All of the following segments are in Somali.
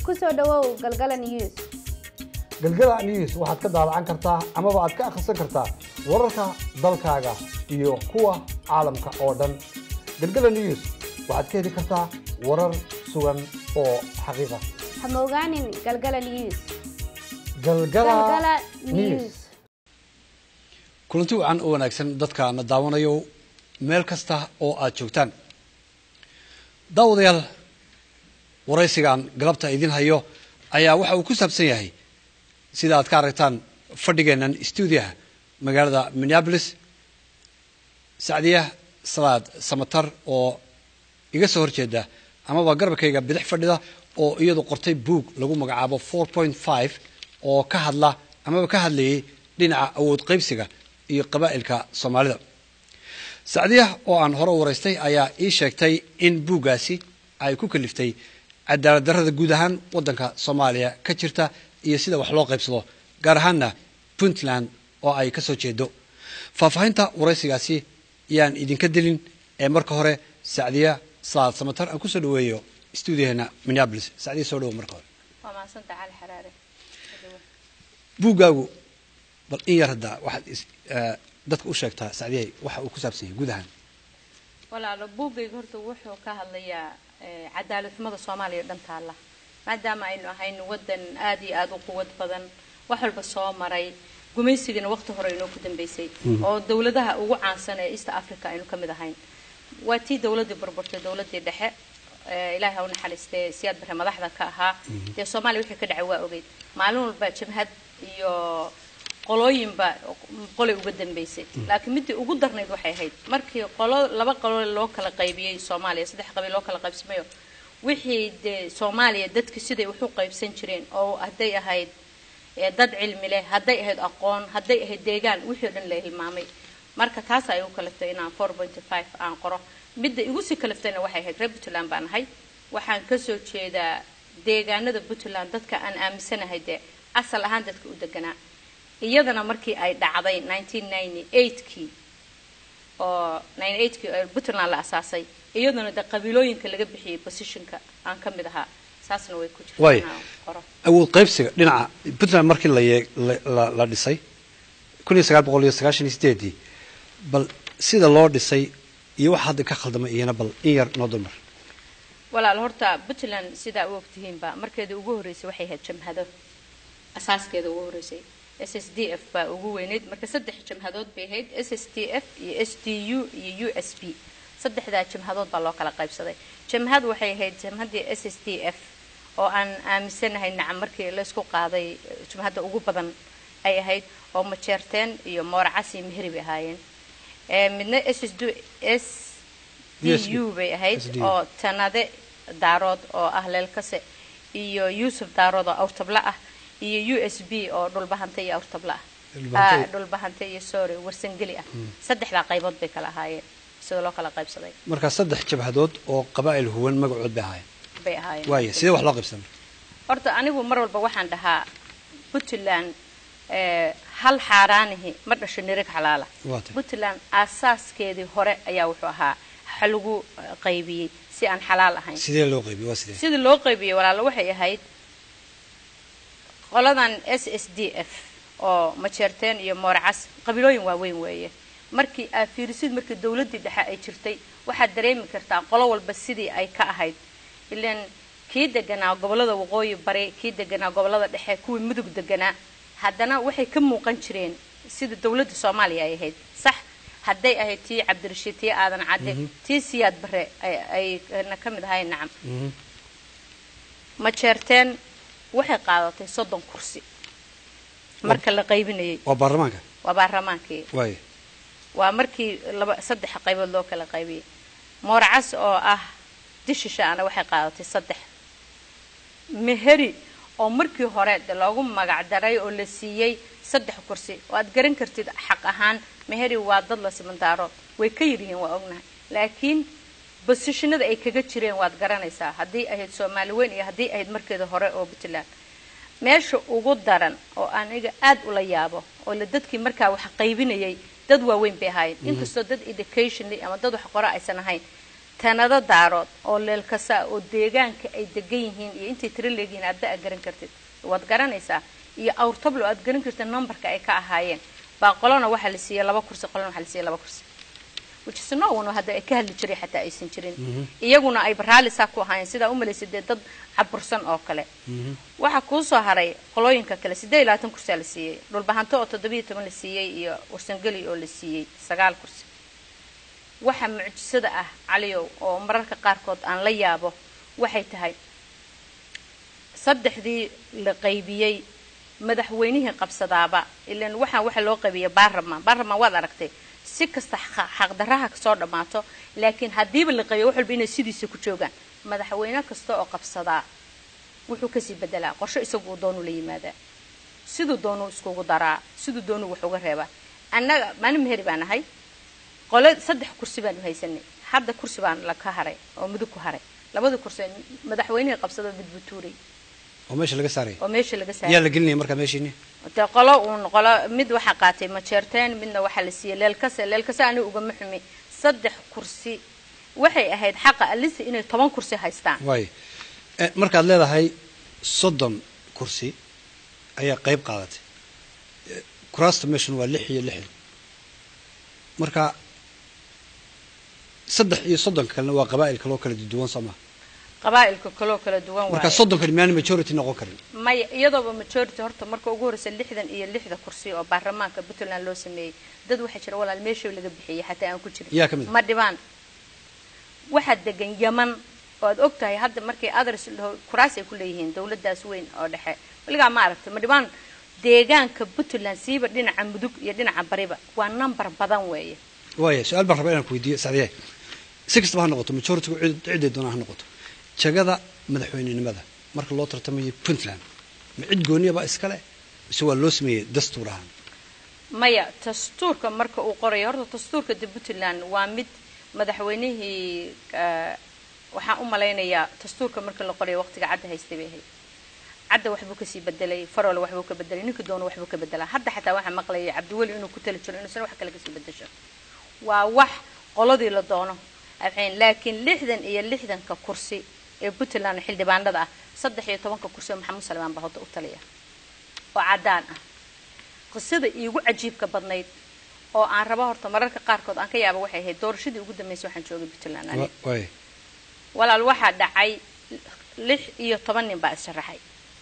ku soo dhowow galgala news galgala news waxaad ka daalacan kartaa amaba aad ka akhrisan kartaa wararka dalkaaga iyo kuwa caalamka oo dhan galgala news waxaad ka heli kartaa warar sugan oo xaqiiqa ha moogaanin galgala news galgala galgala news news kulanti wacan u wanaagsan dadka na daawanayo meel kasta oo aad joogtaan daawadayaal waraysigan galabta idin hayo ayaa waxa uu ku saabsan yahay sida aad ka aragtaan fadhigeennan stuudiyaha magaalada minneabolis sacdiya salaad samatar oo iga soo horjeeda amaba garabkayga bidix fadhida oo iyadu qortay buug lagu magacaabo four point five oo ka hadla amaba ka hadlayay dhinaca awood qaybsiga iyo qabaa'ilka soomaalida sacdiya oo aan hore u waraystay ayaa ii sheegtay in buuggaasi ay ku kaliftay cadaalad darrada guud ahaan waddanka soomaaliya ka jirta iyo sida wax loo qaybsado gaar ahaanna puntland oo ay ka soo jeedo faahfaahinta waraysigaasi yaan idinka dilin ee marka hore sacdiya salaad samatar aan kusoo dhaweeyo stuudiyaheena minneabolis sacdiya soo dhawo marka hore waa mahadsanta cali xaraare buuggaagu bal in yar hadda waxaad is- eh, dadka u sheegtaa sacdiyay waxa uu ku saabsan yahay guud ahaan walaalo buuggayga horta wuxuu ka hadlayaa eh, cadaalad xumada soomaaliya oo dhan taalla maadaama aynu ahayn wadan aad iyo aada u quwad badan wax walba soo maray gumaysigana waqti hore inoo ku dambeysay oo dowladaha ugu caansan ee east africa aynu ka mid ahayn waa tii dowladii burburtay dowladii dhexe eh, ilaahay ha u naxariistee siyaad bare madaxda ka ahaa dee soomaaliya wixii ka dhacay waa ogeyd maalin walba jabhad iyo qolooyinba qolay uga dambeysay laakiin midii ugu darnayd waxay ahayd markii qolo laba qolo loo kala qaybiyey soomaaliya saddex qabiil loo kala qaybsamayo wixii dee soomaaliya dadki siday wax u qaybsan jireen oo hadday ahayd ee dad cilmi leh hadday ahayd aqoon hadday ahayd deegaan wixii o dhan la hilmaamay marka taas ay u kalaftay inaan four point five aan qoro midda igu sii kalaftayna waxay ahayd reer puntland baan ahay waxaan kasoo jeedaa deegaanada puntland dadka aan aaminsanahay dee asal ahaan dadka u deganaa iyadana markii ay dhacday 1998kii oo 98kii oo puntland la asaasay iyaduna de qabiilooyinka laga bixiyey positionka aan ka mid ahaa saasna way ku Waay. jirtaa inaan qoro awood qaybsiga dhinaca puntland markii la yee- la- la- la dhisay kun iyo sagaal boqol iyo sagaashan iyo sideedii bal sida loo dhisay iyo waxa hadda ka khaldamay iyana bal in yar noo dulmar walaal horta puntland sidaa u ogtihiinba markeeda ugu horreysay waxay ahayd jamhado asaaskeeda ugu horreysay s s d f baa ugu weyneyd marka saddex jamhadood bay ahayd s s d f iyo s d u iyo u s b saddexdaa jamhadood baa loo kala qaybsaday jamhad waxay ahayd jamhaddii s s d f oo aan aaminsanahay nacam markii laysku qaaday eh, jamhadda ugu badan ay ahayd oo majeerteen iyo mooracas iyo mehri bay ahaayeen Eh, midna s s d s USB. d u bay ahayd SDU. oo tanade daarood oo ah leelkase iyo yuusuf daarood oo awrtabla ah iyo u s b oo dhulbahante iyo awrtabla ah Dhulbahante- Ah, dhulbahante iyo sorry warsangeli ah saddexdaa qaybood bay kala ahaayeen sida loo kala qaybsaday markaa saddex jabhadood oo qabaa'il huwan magacood bay ahaayeen bay ahaayeen waaya sidee wax loo qaybsamay horta anigu mar walba waxaan dhahaa puntland eh, hal xaaraanihi ma dhasho nirig xalaala Waa tahay. puntland aasaaskeedii hore ayaa wuxuu ahaa waxa lagu eh, qaybiyey si aan xalaal ahayn sidee loo qaybiyey waa sidee sidii loo qaybiyey walaalo waxay ahayd qoladan s s d f oo majeerteen iyo moorcas qabiilooyin waaweyn weeye markii aa fiirisid markii dowladdii dhexe ay jirtay waxaad dareemi kartaa qolo walba sidii ay ka ahayd ilaan kii deganaa gobollada waqooyi bari kii deganaa gobollada dhexe kuwii mudug deganaa haddana waxay ka muuqan jireen sida dowladda soomaaliya ay ahayd sax hadday ahayd tii cabdirashiid tii aadan cadde tii siyaad bare ay ayna ka mid ahayn nacam majeerteen waxay qaadatay soddon kursi marka la qaybinayay waa baarlamaanka waa baarlamaankii waaya waa markii laba saddex qaybood loo kala qaybiyey moorcas oo ah dishishaana waxay qaadatay saddex meheri oo markii hore de loogu magac daray oo la siiyey saddex kursi oo aad garan kartid xaq ahaan meheri waa dad la simandaaro way ka yaryihiin waa ognahay laakiin bosishinada ay kaga jireen waad garanaysaa haddii ahayd soomaali weyn iyo haddii ahayd markeeda hore oo puntland meesha ugu daran oo aniga aad ula yaabo oo la dadkii markaa wax qaybinayay dad waaweyn bay ahaayeen inkastoo dad educationally ama dad wax qora aysan ahayn tanado daarood oo leelkasa ah oo deegaanka ay degan yihiin iyo intay tiro leegyihiin aadba aad garan kartid waad garanaysaa iyo awrtablo aad garan kartid numberka ay ka ahaayeen baa qolona waxaa la siiyey laba kursi qolona waxaa la siiyey laba kursi which is no one hadda ay ka hadli jiray xataa aysan jirin iyaguna ay baraalli saa ku ahaayeen sidaa u malaysa dee dad cabursan oo kale waxaa kuu soo haray qolooyinka kale siddeed iyo labaatan kursiaa la siiyey dhulbahanto oo toddobiyo toban la siiyey iyo warsangeli oo la siiyey sagaal kursi waxa mucjisada ah caliyow oo mararka qaarkood aan la yaabo waxay tahay saddexdii la qaybiyey madaxweynihii qabsadaaba ilan waxaan waxa loo qaybiyay baarlamaan baarlamaan waad aragtay si kasta xa- xaqdarraha kasoo dhammaato laakiin haddiiba la qaybiyo wax walba inay sidiisa ku joogaan madaxweyne kasta oo qabsadaa wuxuu kasii bedelaa qorshe isagu uu doonuu la yimaadaa siduu doonuu iskugu daraa siduu doonuu wax uga reebaa annaga maalin meheri baan ahay qole saddex kursi baanu haysanay hadda kursi baan la ka haray oo mudug ku haray labadii kursi madaxweynihii qabsada midbutuuray oo meesha laga saaraya oo meesha laga yaa saaray la gelinaya markaa meeshiini dee qolo uun qolo mid waxaa qaatay majeerteen midna waxaa la siiyey leelkase leelkase aniga ugama xumi saddex kursi waxay ahayd xaqa alisa inay toban kursi haystaan waayo Eh, markaad leedahay soddon kursi ayaa qayb qaadatay Eh, kuraasta meeshan waa lix iyo lixdan marka saddex iyo soddonka kalena waa qabaa'il kaloo kala duwan soo maha qabaa'ilka kaloo kala duwan marka waaye soddonkani miyaana majority noqon karin maya iyadooba majority horta marka ugu horreysa lixdan iyo lixda kursi oo baarlamaanka puntland loo sameeyey dad waxaa jira walaal meesha laga bixiyey xataa aan ku jirin Yaa ka mid ah? ma dhibaan waxaa degan yaman oo aad og tahay hadda markay others laho- kuraas ay ku leeyihiin dawladaas weyn oo dhexe weligaa ma aragtay ma dhibaan deegaanka puntland siiba dhinaca mudug iyo dhinaca bariba waa number badan weeye waaya su-aal baan rabaa inaan ku weydiiyo sacdiye si kastaba ha noqoto majority-gu cid- ciday doonaa ha noqoto jagada madaxweynenimada marka loo tartamayo puntland ma cid gooniyaba iskale mise waa loo sameeyey dastuur ahaan maya dastuurka marka uu qorayo horta dastuurka de puntland waa mid madaxweynihii eh, waxaan u malaynayaa dastuurka marka la qorayo waqtiga cadda haystay bay ahayd cadda waxbuu kasii bedelay farole waxbuu ka bedelay ninka doona waxbuu ka bedelaa hadda xataa waxaa maqlayay cabdiweli inuu ku tali jiro inuusan wax kale kasii bedesho waa wax qoladii la doono afxeen laakiin lixdan iyo lixdanka kursi ee puntland xildhibaanada ah saddex iyo tobanka kursi oo maxamuud salmaan baa hadda u taliya oo caddaan ah qisada iigu cajiibka badnayd oo aan rabo horta mararka qaarkood aan ka yaaba waxay ahayd doorashadii ugu dambeysay waxaan joogay puntland aniga. Wa- waaya walaal waxaa dhacay lix iyo toban nin baa issharaxay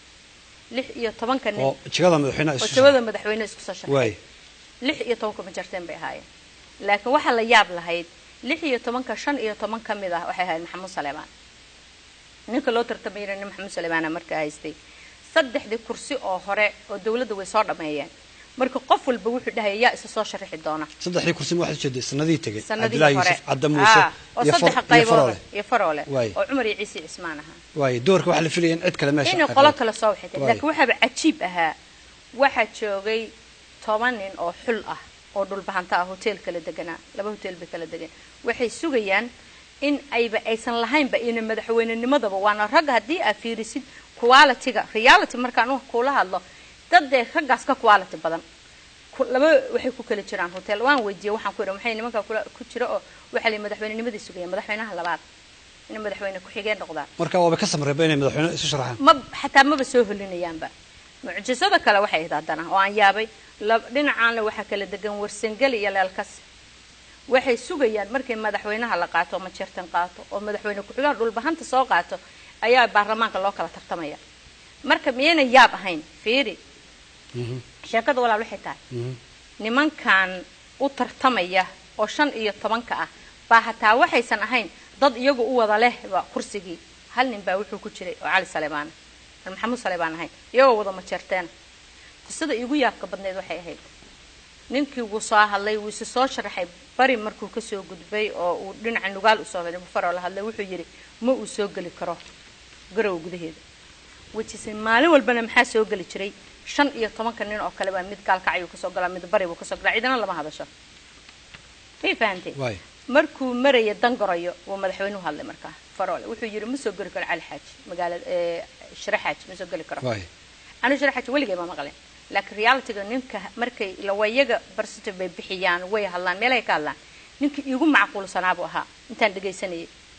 lix iyo tobanka nin oo jagada madaxweynaha oo isu jabada madaxweyne isku soo sharxay waaya lix iyo tobanka majarteen bay ahaayeen laakiin waxaa la yaab lahayd lix iyo tobanka shan iyo toban ka mid ah waxay ahayd maxamuud saleebaan ninka loo tartamayna nin maxamuud saleebaana markaa haystay saddexdii kursi oo hore oo dawladda way soo dhammeeyeen marka qof walba wuxuu dhahaya yaa isa soo sharaxi doona saddexdii kursi ma waxaad ujeeday sanadihii tegey sanadii cabdilaahi hore yuusuf cadda muuse Ah, oo iyo saddex Far- iyo qaybood faroole iyo faroole Waay. oo cumar iyo ciise cismaan ahaa waaye doorka waxaa la filaya in cid kale meesha inay ay qolo qabato. kale soo waxay Waay. laakiin waxaaba cajiib ahaa waxaa joogay toban nin oo xul ah oo dhulbahanta ah hotel kala deganaa laba hotel bay kala degan waxay sugayaan in ayba aysan lahaynba ina madaxweynenimadaba waana ragga haddii aad fiirisid quality-ga reality markaan wax kuula hadlo dad dee raggaas ka quality badan ku- laba waxay ku kala jiraan hotel waan weydiiyey waxaan ku idhi maxay nimanka kula ku jira oo waxaa la madaxweynenimadii sugayaan madaxweynaha labaad inay madaxweyne ku-xigeen noqdaan marka waaba ka samreeba inay madaxweyne isu sharaxaan ma xataa maba soo holinayaanba mucjisada kale waxay ahayd haddana oo aan yaabay lab- dhinacaanna waxaa kala degan warsangeli iyo leelkas waxay sugayaan markay madaxweynaha la qaato oo majeertan qaato oo madaxweyne ku-xigaha dhulbahanta soo qaato ayaa baarlamaanka loo kala tartamaya marka miyayna yaab ahayn fiiri sheekada walaal waxay tahay nimankan u tartamaya oo shan iyo tobanka ah baa hataa waxaysan ahayn dad iyagu u wada lehba kursigii hal nin baa wuxuu ku jiray oo cali saleebaan aan maxamuud saleebaan ahayn iyagoo wada majeerteena qisada iigu yaabka badneyd waxay ahayd ninkii wuu soo hadlay wuu isi soo sharaxay bari markuu kasoo gudbay oo uu dhinaca nugaal usoo faroo la hadlay wuxuu yidhi ma uu soo geli karo garowa gudaheeda wejise maalin walbana maxaa soo geli jiray shan iyo tobanka nin oo kale baa mid gaalkacayuu kasoo galaa mid bari buu kasoo galaa cidina lama hadasho may fahanteen waaya markuu maraya dangarayo wuu madaxweynuhu hadlay markaa faroole wuxuu yidhi ma soo geli karo cali xaaji magaalada ee, shire xaaji ma soo geli karo waaya anigu shire xaaji weligay ma maqlin laakiin realityga ninka markay lawayaga barsitive bay bixiyaan way hadlaan meelay ka hadlaan ninka iigu macquulsanaa buu ahaa intaan dhegaysanayay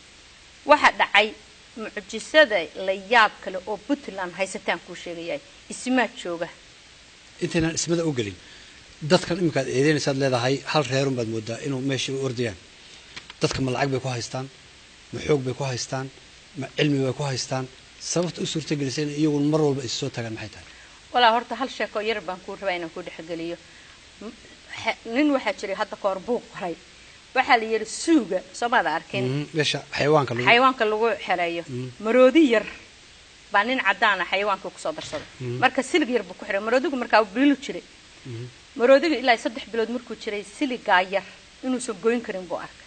waxa dhacay mucjisada la yaab kale oo puntland haysataan kuu sheegayahay ismaad jooga intaynaan ismada u gelin dadkan iminkaad eedeynaysaad leedahay hal reerun baad moodaa inuu meesha u ordayaan dadka ma lacag bay ku haystaan ma xoog bay ku haystaan ma cilmi bay ku haystaan sababta u suurtagelisa in iyagun mar walba is soo tagaan maxay tahay walaa horta hal sheekoo yar baan kuu rabaa inaan ku dhexgeliyo M- xe- nin waxaa jiray hadda kahor buuq qoray waxaa la yidhi suuga soomaada arkin Mhm, meesha xayawaanka lagu xayawaanka lagu xereeyo maroodi yar baa nin cadaana xayawaanka kusoo darsaday marka silig yar buu ku xiray maroodigu markaa uu biilu jiray maroodiga ilaa saddex bilood markuu jiray siligaa yar inuusan goyn karin buu arkay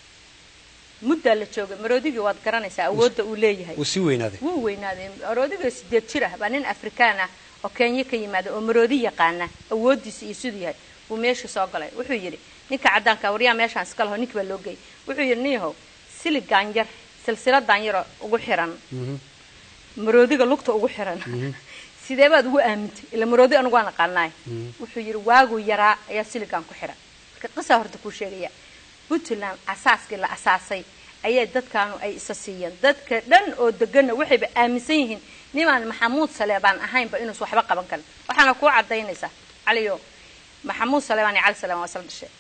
muddaa la joogay maroodigii waad garanaysaa awoodda uu leeyahay wuu sii weynaaday wuu weynaaday maroodiga sideed jir ah baa nin afrikaan ah oo kenya ka yimaada oo maroodi yaqaana awoodiisa iyo siduu yahay buu meesha soo galay wuxuu yidhi ninka cadaanka waryaa meeshaan iska laho ninki baa loo geeyay wuxuu yidhi niyahow siligaan yar silsiladan yaroo ugu xiran maroodiga lugta ugu xiran sidee baad ugu aamintay ila maroodi anigu waan aqaanaay wuxuu yidhi waaguu yaraa ayaa siligan ku xiran marka qisaa horta kuu sheegaya puntland asaaskii la asaasay ayay dadkaanu ay isa siiyeen dadka dhan oo deganna waxayba aaminsan yihiin nimaan maxamuud saleebaan ahaynba inuusan waxba qaban karin waxaana kuu cadaynaysaa caliyo maxamuud saleebaan iyo cali saleebaan waa isla dhashay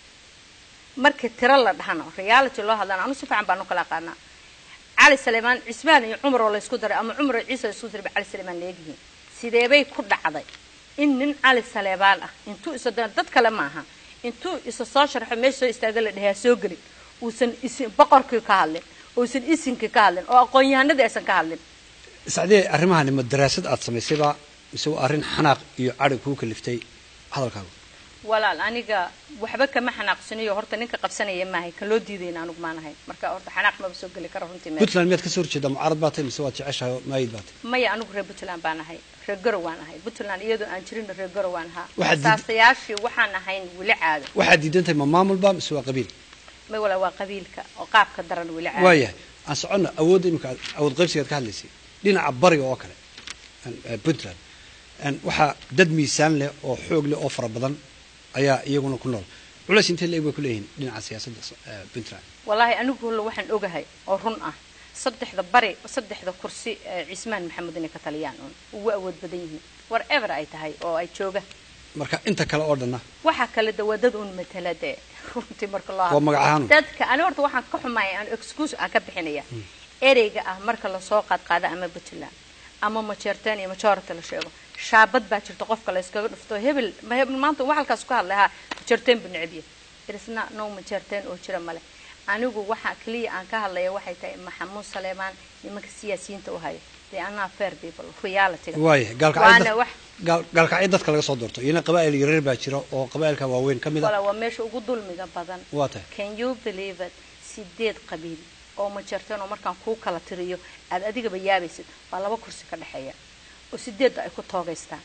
markii tiro la dhahano reality loo hadlana anu si fiican baanu kala aqaanaa cali saleebaan cismaan iyo cumar oo laysku daray ama cumar iyo ciise laysku daray ba cali saleebaan leegyihiin sideebay ku dhacday in nin cali saleebaan ah intuu isa dad kale maaha intuu isa soo sharxo meesha soo istaaga la dhahaa soo gelin uusan isin boqorkii ka hadlin uusan isinkii ka hadlin oo aqoon-yahanadii aysan ka hadlin sacdee arrimahani ma daraasad aad samaysayba mise waa arrin xanaaq iyo cadhi kuu kaliftay hadalkaagu walaal aniga waxba kama xanaaqsaniyo horta ninka qabsanaya maahay kan loo diidayna anugu maanahay marka horta xanaaq maba soo geli karo runtii meel puntland miyaad ka soo horjeedaa mucaarad baa tahay mise waad jeceshahay oo maayid baa tahay maya anigu reer puntland baan ahay reer garow waan ahay puntland iyadoo aan jirin reer garow waan ahaa Waxaad diid- asaasayaashii waxaan ahayn weli caado waxaad diidan tahay ma maamulba mise waa qabiil may walaa waa qabiilka oo qaabka daran weli caado waayahay aan soconna awoodda imika aad- awood qaybsigaad ka hadlaysay dhinaca bariga oo kale aan- eh, puntland aan waxaa dad miisaan leh oo xoog leh oo fara badan ayaa iyaguna ku nool culays intee leeg bay ku leeyihiin dhinaca siyaasadda so- eh, puntland wallaahi anigu hulla waxaan ogahay oo run ah saddexda bari saddexda kursi ee cismaan maxamed inay ka taliyaan uun ugu awood badan yihiin whatever ay tahay oo ay jooga marka inta kale oo dhanna waxaa kale de waa dad un matala dee runtii marka loo Waa magac ahaan un. dadka ani horta waxaan ka xumaaya aan excuse aan ka bixinaya ereyga ah marka lasoo qaadqaado ama puntland ama majeerteen iyo majority la sheego shaabad baa jirta qofka la iskaga dhufto hebel ma hebel maanta wax halkaas ku hadlay ha majeerteen bu necbiye irisna no majeerteen oo jira male anigu waxa keliya aan ka hadlaya waxay tahay maxamuud saleemaan nimanka siyaasiyiinta u haya they are not fair people reality waayahay gaalkacyo waana dad- wax gaal- gaalkacyo dadka laga soo doorto iyana qabaa'il yaryar baa jira oo qabaa'ilka waaweyn ka mid wala a waa meesha ugu dulmiga badan waa tahay can you believe it sideed qabiil oo majarteen oo markaan kuu kala tiriyo aad adigaba yaabaysid waa laba kursi ka dhexeeya oo sideedda ay ku toogaystaan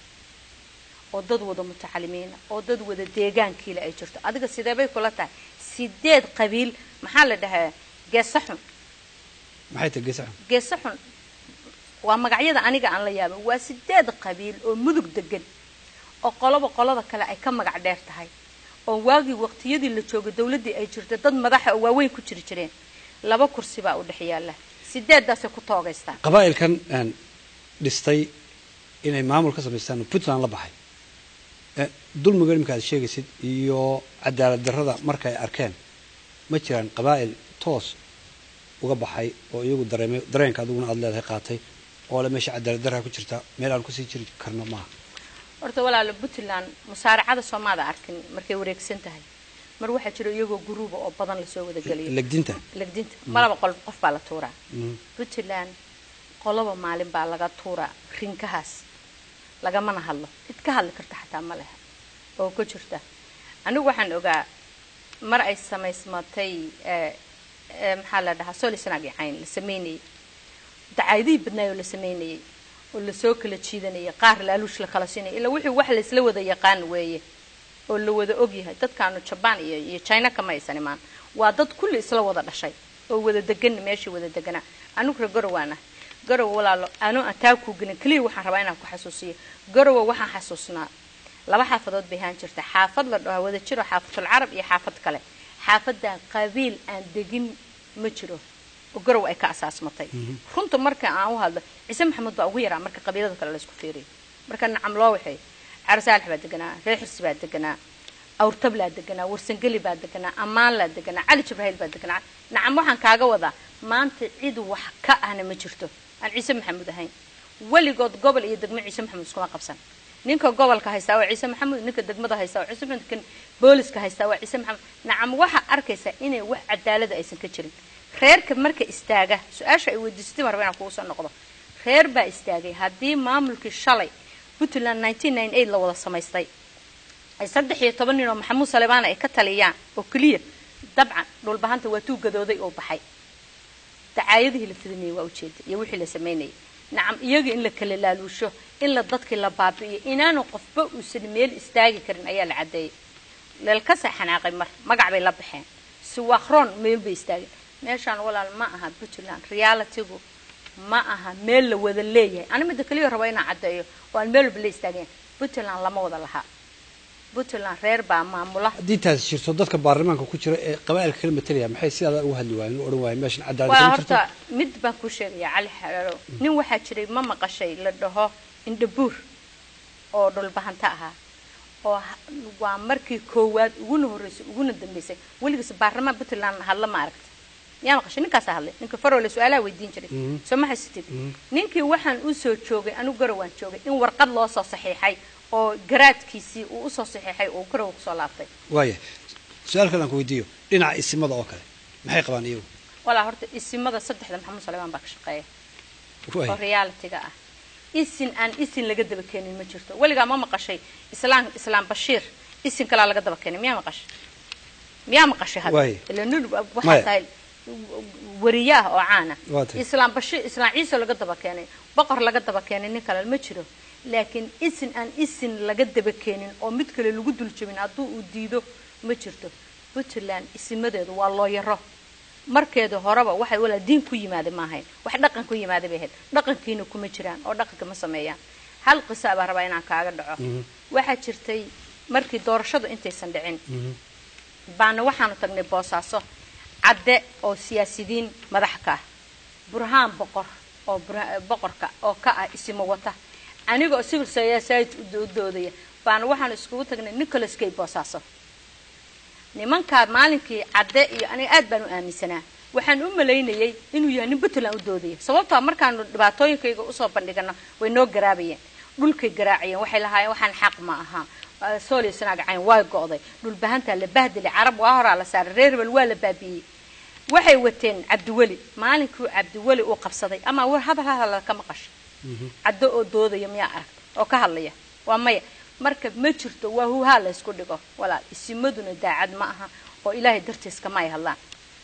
oo dad wada mutacalimiina oo dad wada deegaankiila ay jirto adiga sideebay kula tahay sideed qabiil maxaa la dhahaa geesa xun maxay tahay geesaxun geesa xun waa magacyada aniga aan la yaabin waa sideed qabiil oo mudug degan oo qoloba qolada kale ay ka magac dheer tahay oo waagii waqtiyadii la joogay dawladdii ay jirta dad madaxa oo waaweyn ku jiri jireen laba kursi baa u dhex yaalla sideeddaasay ku toogaystaan qabaa'ilkan aan dhistay inay maamul ka samaystaan oo puntland la baxay Eh, dulmiga imika aad sheegaysid iyo cadaalad darrada markay arkeen ma jiraan qabaa'il toos uga baxay oo iyagu dareemay dareenka adiguna aad leedahay qaatay oo le meesha cadaalad darraa ku jirta meel aan kusii jiri karno maaha horta walaalo puntland musaaracada soomaada arkin markay wareegsan tahay mar waxaa jira iyagoo guruuba oo badan lasoo wada geliyo legdinta legdinta malaba qol qof baa la tuuraa Mhm. puntland qoloba maalin baa laga tuuraa rinkahaas lagamana hadlo cid ka hadli karta xataa ma leha oo ku jirta anigu waxaan ogaa mar ay samaysmatay eh, eh, maxaa la dhahaa solisnaag cayn la sameynayay dacaydihii badnaay oo la sameynayay oo lasoo kala jiidanayay qaar laaluush la kala siinaya ilaa wixii wax laysla wada yaqaan weeye oo la wada ogyahay dadkaanu jabaan iyo iyo china kama aysan imaan waa dad kulli isla wada dhashay oo wada degan meeshii wada deganaa anigu reer garowaana garowa walaalo anu aan taa kuu gelin keliya waxaan rabaa inaan ku xasuusiyo garowa waxaan xasuusnaa laba xaafadood bay ahaan jirta xaafad la dhaho wada jiro xaafatul carab iyo xaafad kale xaafadan qabiil aan degin ma jiro oo garow ay ka asaasmatay runta marka aan u hadlo ciise maxamuud baa ugu yaraa marka qabiilada kale laysku fiiriyo marka nacam loo waxay carsaalax baa deganaa reer xirsi baa deganaa awrtablaa deganaa warsangeli baa deganaa ammaanlaa deganaa cali jibrahiil baa deganaa nacam waxaan kaaga wadaa maanta cid wax ka ahna ma jirto aan ciise maxamuud ahayn weligood gobol iyo degmo ciise maxamuud iskuma qabsan ninka gobolka haystaa waa ciise maxamuud ninka degmada haystaa waa ciise maxamuud kan booliska haystaa waa ciise maxamuud nacam waxaa arkaysaa inay wax cadaalada aysan ka jirin reerka marka istaaga su-aasha ay weydiisatay baan rabaa inaan kugu soo noqdo reer baa istaagay haddii maamulkii shalay puntland la wada samaystay ay saddex iyo toban nin oo maxamuud salebaana ay ka taliyaan oo keliya dabcan dhulbahanta waa tuu gadooday oo baxay dacaayadihii la fidinayay waa ujeeda iyo wixii la samaynayay nacam iyaga in la kala laaluusho in la dadkii la baabi'iyo inaanu qofba uusan meel istaagi karin ayaa la caddeeyay leelkasa xanaaqay mar magac bay la baxeen siwakron meel bay istaageen meeshaan walaal ma aha puntland realitygu ma aha meel la wada leeyahay ani midda keliya raba inaan caddeeyo oo aan meel walba la istaageen puntland lama wada lahaa puntland reer baa maamula haddii taasi jirto dadka baarlamaanka ku jira ee qabaa'ilka kala matalaya maxay sidaada ugu hadli waayeen u odhan waayeen meeshan cadaalad waa kama jirto horta mid baan kuu sheegayaa cali xaraaro nin waxaa jiray ma maqashay la dhaho indhabuur oo dhulbahanta ahaa oo ha- waa markii koowaad uguna horreysay uguna dambeysay weligiis baarlamaan puntland hadla ma aragta yaa maqashay ninkaasaa hadlay ninka farole su-aalaha weydiin jiray soo ma haysatid ninkii waxaan usoo joogay anigu garawaan joogay in warqad loo soo saxiixay oo garaadkiisii uu usoo saxiixay oo garowa kusoo laabtay waaya su-aal kale aan ku weydiiyo dhinaca isimada oo kale maxay qabaan iyagu walaa horta isimada saddexda maxamuud salebaan baa ka shaqeeya oo waaya realityga ah isin aan isin laga daba keenin ma jirto weligaa ma maqashay islaam islaam bashiir isin kalaa laga daba keenay miyaa maqashay miyaa maqashay hadda Waaye. ila nin waxaa Maya. tahay wariye ah oo caana Waa tahay. islaam bashiir islaam ciise laga daba keenay boqor laga daba keenay nin kale ma jiro laakiin isin aan isin laga daba keenin oo mid kale lagu dul jabin hadduu uu diido ma jirto puntland isimadeedu waa looyaro markeeda horeba waxay walaa diin ku yimaada ma ahayn wax dhaqan ku yimaada bay ahayd dhaqankiina kuma jiraan oo dhaqanka ma sameeyaan hal qisa baa rabaa inaan kaaga dhaco waxaa jirtay markii doorashadu intaysan dhicin baana waxaanu tagnay boosaaso cadde oo siyaasidiin madax ka ah burhaan boqor oo Burha- boqorka oo ka ah isimo wata aniga oo civil society u u doodaya baana waxaanu iskugu tagnay nicholas kay boosaaso nimankaa maalinkii cadde iyo aniga aad baan u aaminsanaa waxaan u malaynayay inuu yahay nin puntland u doodaya sababtoo markaanu dhibaatooyinkayga usoo bandhigano way noo garaabayeen dhulkay garaacayeen waxay lahaayeen waxaan xaq ma aha soolsnaagacayn waa go'day dhulbahantaa la bahdilay carab waa horaa la saaray reer hebel waa la baabi'iyey waxay wateen cabdiweli maalinkuu cabdiweli uu qabsaday ama war hadal hadal ka maqasho caddo oo doodaya miyaa aragta oo ka hadlaya waa maya marka ma jirto waa huhaa la ysku dhigo walaal isimaduna daacad ma aha oo ilaahay dartiis kama ay hadlaan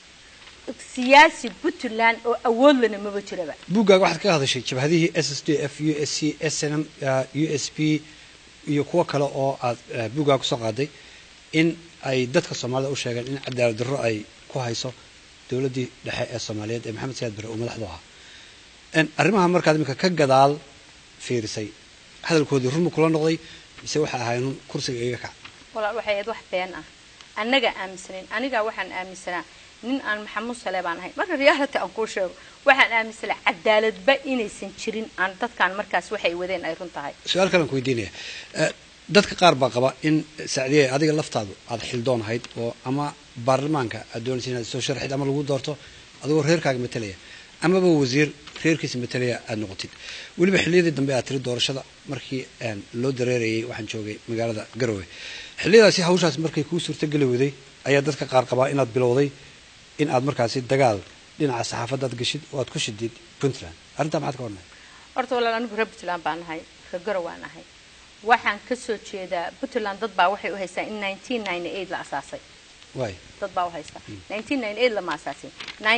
siyaasi puntland oo awood lana maba jiraba buuggaaga waxaad kaga hadashay jabhadihii s s d f u s c s n m u s p iyo kuwo kale oo aad eh, buuggaaga kusoo qaaday in ay dadka soomaalida u sheegeen in cadaalad darro ay ku hayso dowladdii dhexe ee soomaaliyeed ee maxamed sayaad bare uu madaxdu ahaa En arrimaha markaad iminka ka gadaal fiirisay hadalkoodii run ma kula noqday mise waxay ahaayeen un kursiga iga kac walaal waxay ahayd wax been ah annaga aaminsanayn anigaa waxaan aaminsanaa nin aan maxamuud sale baan ahay marka reality aan kuu sheego waxaan aaminsanaa cadaaladba inaysan jirin aan dadkaan markaas waxay wadeen ay run tahay su-aal kalean ku weydiinaya Eh, dadka qaar baa qaba in sacdiye adiga laftaadu aada xildoon ahayd oo ama baarlamaanka aad doonaysa inaad soo sharxid ama lagu doorto adigoo reerkaaga matalaya amaba wasiir reerkiisa matalaya aada noqotid weliba xilliyadii dambe aad tiri doorashada markii een, loo dareerayay waxaan joogay magaalada garowe xilliyadaasi hawshaas markay kuu suurtogeli waday ayaa dadka qaar qabaa inaad bilowday in aad markaasi dagaal dhinaca saxaafadaad geshid oo aad ku shidid puntland arrintaa maxaad ka warnay horta walaal anigu reer puntland baan ahay reer garow waan ahay waxaan kasoo jeedaa puntland dad baa waxay u haystaa in 1998 la asaasay waay dad baa u haysta 1998 lama asaasin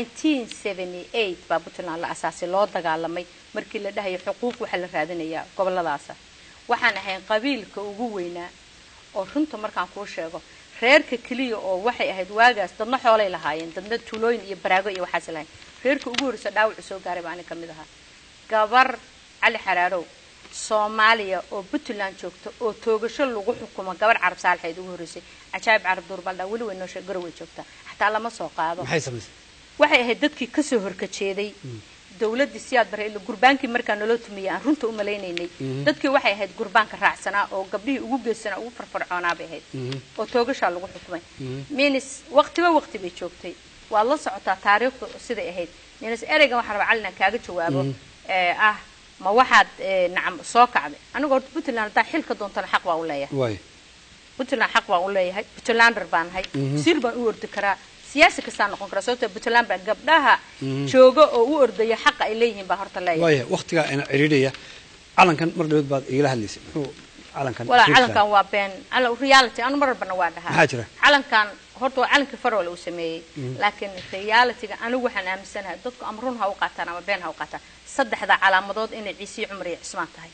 1978 baa puntland la asaasay loo dagaalamay markii la dhahayo xuquuq waxaa la raadinayaa goboladaasa waxaan ahayn qabiilka ugu weynaa oo runta markaan kuu sheego reerka keliya oo waxay ahayd waagaas dadna xoolay lahaayeen dadna tuulooyin iyo baraago iyo waxaas lahayn reerka ugu horreysa dhaawacu soo gaaray baa ani ka mid ahaa gabar cali xaraarow soomaaliya oo puntland joogta oo toogasho lagu xukumo gabar carab saalixeed ugu horreysay cajaayib carab duurbaldha weli way noo sheeg garow way joogtaa xataa lama soo qaado maxay samaysay waxay ahayd dadkii kasoo horkajeeday dawladdii siyaad bare ila gurbaankii markaa naloo tumiyey aan runta u malaynaynay dadkii waxay ahayd gurbaanka raacsanaa oo gabdhihii ugu geesanaa ugu farfarcoonaa bay ahayd oo toogashaa lagu xukumay minis waqtiba waqti bay joogtay waad la socotaa taariikhdu siday ahayd minis ereygan waxaa raba calina kaaga jawaabo ee ah ma waxaad ee, nacam soo kacday aniga horta puntland haddaa xilka doontana xaq baa u leeyahay waay puntland xaq baan u leeyahay puntlander baan ahay sir baan u ordi karaa siyaasi kastaa noqon karaa sababtoo puntland baa gabdhaha jooga oo u ordaya xaqa ay leeyihiin baa horta leeyahay waaya waqtigaa ina cidhiidhaya calankan mar dhaweed baad igala hadlaysay muxuu calankan walaa Queensland? calankan waa been cala- reality anu mar walbana waa dhahaa Maxaa jira? calankan horta waa calankii farole uu sameeyey laakiin realityga anigu waxaan aaminsanahay dadku ama run ha u qaataan ama been ha u qaataan saddexda calaamadood inay ciisiyo cumar iyo cismaan tahay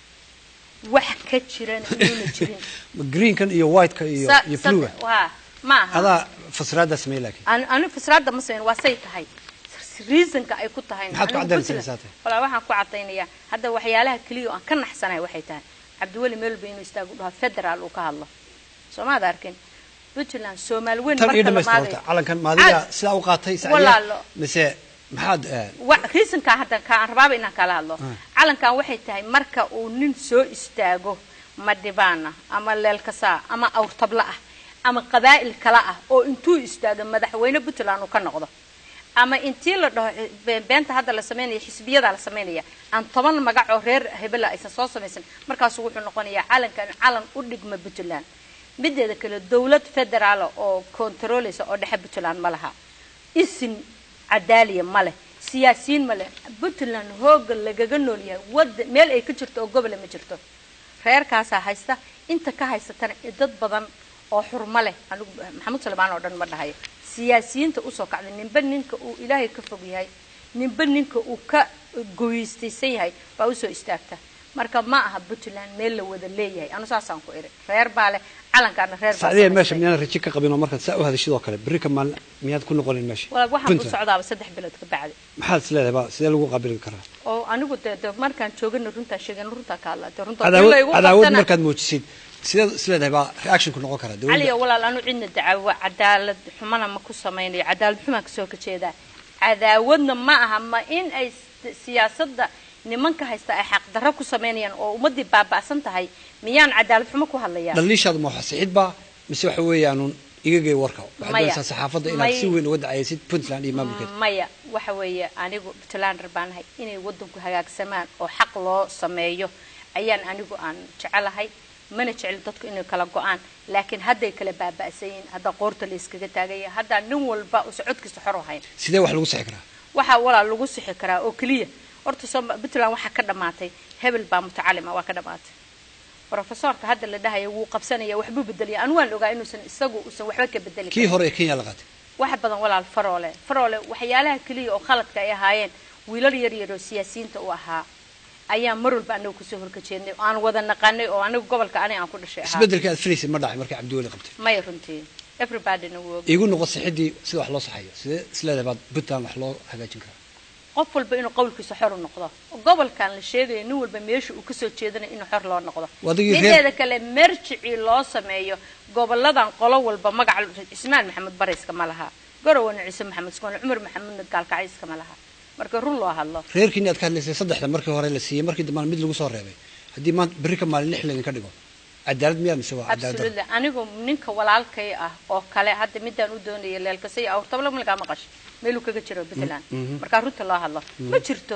wax ka jirana inuuna jirin Ma greenkan iyo whiteka iyo Sa- iyo saddex- bluega waa ma aha adaa fasiraaddaa sameeyey laakiin An- anigu fasraadda ma sameyn waa say tahay reasonka ay ku tahay Maxaad ku anigu caddaynaysaa Puntland- saate? walaa waxaan ku cadaynayaa hadda waxyaalaha keliya oo aan ka naxsanahay waxay tahay cabdiweli meelba inuu istaagu dhaho federaal uu ka hadlo soomaad arkin puntland soomaali weyn tan iyo marka la dhamaystir maadayo horta calankan maadiga Cad- sidaa u qaatay Walaalo. sacdiya mise maxaad eh, wa- reasonka hadda ka aan rabaaba inaan kala hadlo Ah. calankan waxay tahay marka uu nin soo istaago madhibaana ama leelkasaa ama awrtabla ah ama qabaa'il kala ah oo intuu istaago madaxweyne puntland uu ka noqdo ama intii la dhaho be- beenta hadda la sameynaya xisbiyada la sameynaya aan toban magac oo reer hebela aysan soo samaysan markaasu wuxuu noqonayaa calankan calan u dhigma puntland mideeda kale dowlad federaala oo kontarooleysa oo dhexe puntland ma laha isin cadaaliya ma leh siyaasiyiin ma leh puntland hooga lagaga nool yahay wada meel ay ka jirto oo gobola ma jirto reerkaasaa haysta inta ka haysatana dad badan oo xurmo leh anigu maxamed salmaan oo dhan ma dhahayo siyaasiyiinta usoo kacday ninba ninka uu ilaahay ka fog yahay ninba ninka uu ka goyistaysan yahay baa usoo istaagta marka ma aha puntland meel la wada leeyahay anu saasaan ku iri reer baa leh calankaana reer baa sacdiya meesha samaystay. miyaan raji ka qabin oo markaad saa u hadashid oo kale berri ka maalin miyaad ku noqonin meesha walaal waxaan ku Puntland. socdaaba saddex bilood ka bacdi maxaad is leedahay ba sidee lagu qaabili karaa oo anigu de de markaan joogana runtaa sheegan runtaa ka hadlaa de runtaa cadaawad laygu cadaawad qabtana- markaad muujisid sideed is leedahay baa reactionku noqon karaa caliya dowladda walaal anu cidna dacaawo cadaalad xumana ma ku samaynayo cadaalad xumaan kasoo kajeedaa cadaawadna ma aha ma in ay s- siyaasadda nimanka haysta ay xaqdarro ku samaynayaan oo ummadii baaba'san tahay miyaan cadaalad xumo ku hadlayaa dhaliishaadu ma waxsixid baa mise waxa weeyaanuun igagay warka waxaad Maya. doonaysaa saxaafadda inaad May- si weyn uga dacaysid puntland iyo maamulkeeda maya waxa weeye anigu puntlander baan ahay inay wadanku hagaagsamaan oo xaq loo sameeyo ayaan anigu aan jecelahay mana jecel dadku inay kala go-aan laakiin hadday kala baaba'san yihiin hadda qoorta la iskaga taagaya haddaa nin walba usa codkiisa xor u hayn sidee wax lagu sixi karaa waxaa walaal lagu sixi karaa oo keliya horta Sooma- puntland waxaa ka dhammaatay hebel baa mutacalima waa ka dhammaatay profesorka hadda la dhahaya wuu qabsanaya waxbuu bedelaya anu waan ogaa inuusan isagu usan waxba ka bedeli kii karin hore ee kenya la qaatay wax badan walaal faroole faroole waxyaalaha keliya oo khaladka ay ahaayeen wiilal yar yar oo siyaasiyiinta u ahaa ayaa mar walba anagu kasoo horkajeednay oo aan wada naqanay oo anigu gobolka ani aan ku dhashay ahaa isbedelka aad filaysid ma dhacay markii cabdiweli qabtay maya runtii everybodyna wuu og iigu noqo sixidii sida wax loo saxayo sidee is leedahay baad puntland wax loo hagaajin karaa qof walba inuu qowlkiisa xor u noqdo gobolkan la sheegayo nin walba meesha uu kasoo jeedanayo inuu xor loo noqdo Wadigii reer- mideeda kale merjicii loo sameeyo goboladan qolo walba magaca cismaan maxamed barayska ma laha gorowana ciise maxamed skoone cumar maxamedna gaalkacayska ma laha marka run loo hadlo reerkiini aad ka hadlaysay saddexda markii hore la siiyey markii dambana mid lagu soo reebay haddii maanta berri ka maalin lix laydinka dhigo cadaalad miyaa mise waa cadaalad darro? absolutely anigu ninka walaalkay ah oo kale hadda midaan u doonaya leelkasay awrtabla malgaa maqash meeluu kaga jiro puntland markaa runta loo hadlo ma jirto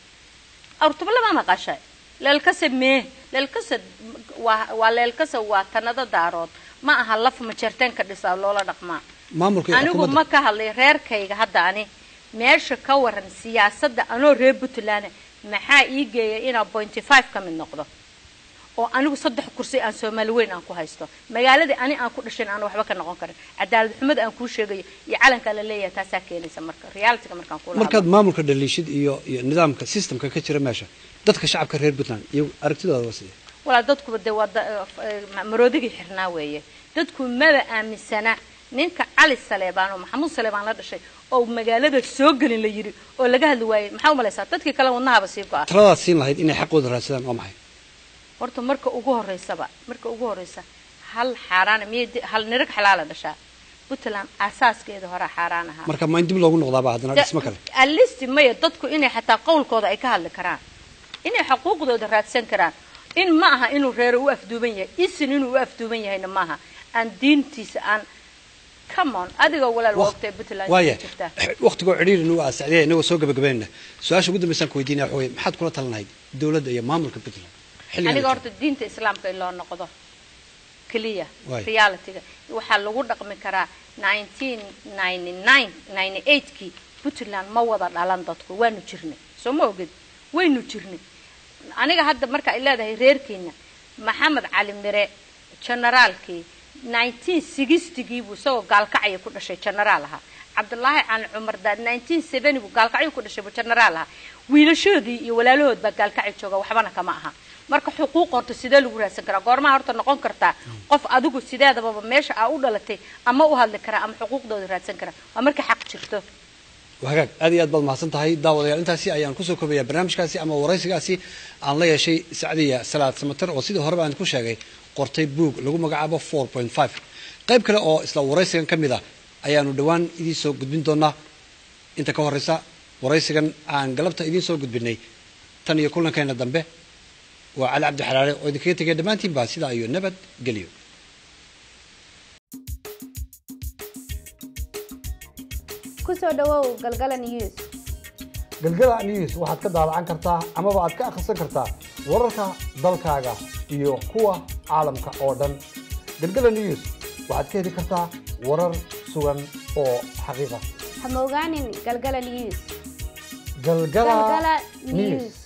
awrtabla ma maqashay leelkase mee leelkase waa waa leelkase waa tanado daarood ma aha laf majeerteen ka dhisaa loola dhaqmaa maamulka iyo anigu xukuumadda ma ka hadlay reerkayga hadda ani meesha ka waran siyaasadda anoo reer puntland maxaa ii geeya inaa pointy five ka mid noqdo oo anigu saddex kursi aan soomaali weyn aan ku haysto magaaladii ani aan ku dhashayn aan waxba ka noqon karin cadaalad xumada aan kuu sheegayo iyo calankaa la leeyahay taasaa keenaysa marka realityga markaan kula markaad maamulka dhaliishid iyo iyo nidaamka systemka ka jira meesha dadka shacabka reer puntland iyo aragtidooda waa sidee walaa dadkuba dee waa da- eh, maroodigii xirnaa weeye dadku maba aaminsana ninka cali saleebaan oo maxamuud saleebaan la dhashay oo magaalada soo gelin la yidhi oo laga hadli waayey maxaa u malaysaa dadkii kale wadnahaba sii go-a taladaad siin lahayd inay xaqooda raadsadaan waa maxay horta marka ugu horeysaba marka ugu horeysa hal xaaraana miyay di- hal nirag xalaala dhashaa puntland asaaskeeda hore xaaraan ahaa marka ma in dib loogu noqdaaba haddana dhismo kale alisti maya dadku inay xataa qowlkooda ay ka hadli karaan inay xuquuqdooda raadsan karaan in ma aha inuu reero u afduuban yahay isin inuu u afduuban yahayna maaha aan diintiisa aan come on adiga walaal waa ogtahay puntland waaya jirtaa waqtigoo cidhiiri nu sacdiya inagoo soo gabagabaynayna su-aasha ugu dambaysaan ku weydiinaya waxa weye maxaad kula talinahayd dowladda iyo maamulka puntland xilligan aniga la horta diinta islaamka in loo noqdo keliya Waay. realityga waxaa lagu dhaqmi karaa 1999 kii puntland ma wada dhalan dadku waanu jirnay soo ma oged waynu jirnay aniga hadda marka ay leedahay reerkeena maxamed cali mire generaalkii 1960gii buu isagoo gaalkacya ku dhashay generaal ahaa cabdulaahi cali cumar daad 1970 buu gaalkacyo ku dhashay buu generaal ahaa wiilashoodii iyo walaalahood baa gaalkacyo jooga waxbana kama aha marka xuquuq horta sidee lagu raadsan karaa goormaha horta noqon kartaa qof adigu sideedababa meesha aa u dhalatay ama u hadli karaa ama xuquuqdooda raadsan karaa waa marka xaq jirto hagaag aad iyo aad baad mahadsan tahay daawadayaal intaasi ayaan kusoo koobayaa barnaamijkaasi ama waraysigaasi aan la yeeshay sacdiya salaad samater oo sidii horeba aan ku sheegay qortay buug lagu magacaabo four point five qayb kale oo isla waraysigan ka mid ah ayaanu dhowaan idiin soo gudbin doonaa inta ka horeysa waraysigan aan galabta idiin soo gudbinay tan iyo kulankeena dambe waa cali cabdi xalaale oo idinkaga tegaya dhammaantiinba sidaa iyo nabad geliyo ku soo dhawow galgala news galgala news waxaad ka daalacan kartaa amaba aad ka akhrisan kartaa wararka dalkaaga iyo kuwa caalamka oo dhan galgala news waxaad ka heli kartaa warar sugan oo xaqiiqa ha moogaanin galgala news galgala Galgala news News.